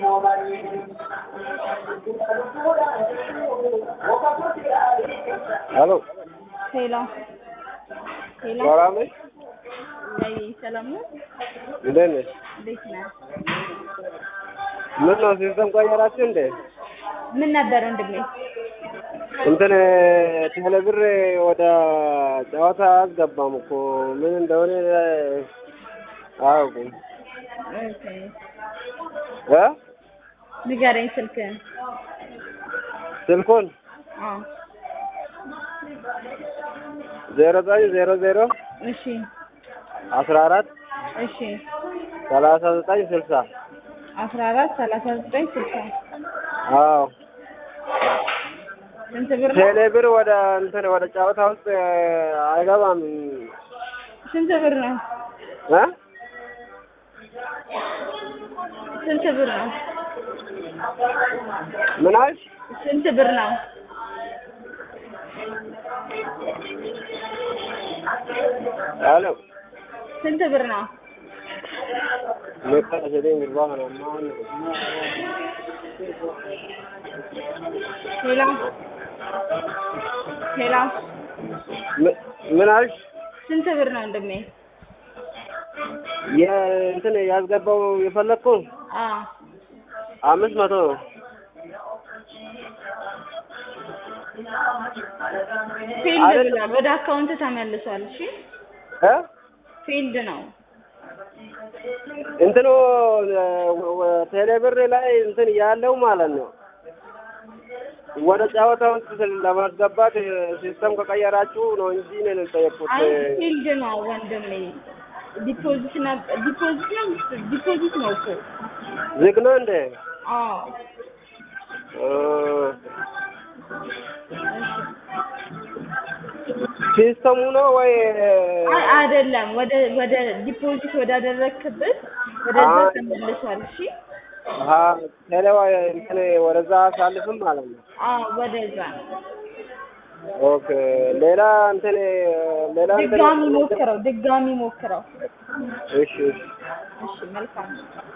ሄሎ ሄሎ ሄሎ ሰላም ነሽ? አይ ሰላም ነው። እንዴት ነሽ? እንዴት ነህ? ምን ነው ሲስተም ቀየራችሁ እንዴ? ምን ነበር ወንድሜ? እንትን ቴሌብር ወደ ጨዋታ አስገባም እኮ ምን እንደሆነ አያውቁም ኦኬ እ ንገረኝ ስልክህን። ስልኩን አዎ ዜሮ ዘጠኝ ዜሮ ዜሮ እሺ አስራ አራት እሺ ሰላሳ ዘጠኝ ስልሳ አስራ አራት ሰላሳ ዘጠኝ ስልሳ አዎ ስንት ብር ነው? ቴሌብር ወደ እንትን ወደ ጨዋታ ውስጥ አይገባም ስንት ብር ነው? እ ስንት ብር ነው? ምን አልሽ? ስንት ብር ነው? ሄሎ ስንት ብር ነው? መጣ ዘዴን ግርባ ነው ማን ሄሎ ሄሎ ምን- ምን አልሽ? ስንት ብር ነው ወንድሜ? የእንትን ያስገባው የፈለግከው አዎ አምስት መቶ ነው። ፊልድ አይደለም። ብሏል። ወደ አካውንት ተመልሷል። እሺ እ ፊልድ ነው። እንትኑ ወ- ወ- ቴሌብር ላይ እንትን ያለው ማለት ነው። ወደ ጨዋታ ውስጥ ስል- ለማስገባት ሲስተም ከቀየራችሁ ነው እንጂ እኔን የጠየቅኩት። አይ ፊልድ ነው ወንድሜ። ዲፖዚት ነው ዲፖዚት ነው ዲፖዚት ነው እኮ። ዝግ ነው እንደ አዎ ሲስተሙ ነው ወይ አይ አይደለም። ወደ ወደ ዲፖዚት ወዳደረክበት ወደዛ አይ። ተመልሷል። እሺ አሀ ቴሌዋ እንትን ወደዛ አሳልፍም ማለት ነው። አዎ ወደዛ ኦኬ ሌላ እንትን ሌላ እንትን ድጋሚ ሞክረው፣ ድጋሚ ሞክረው። እሺ እሺ እሺ መልካም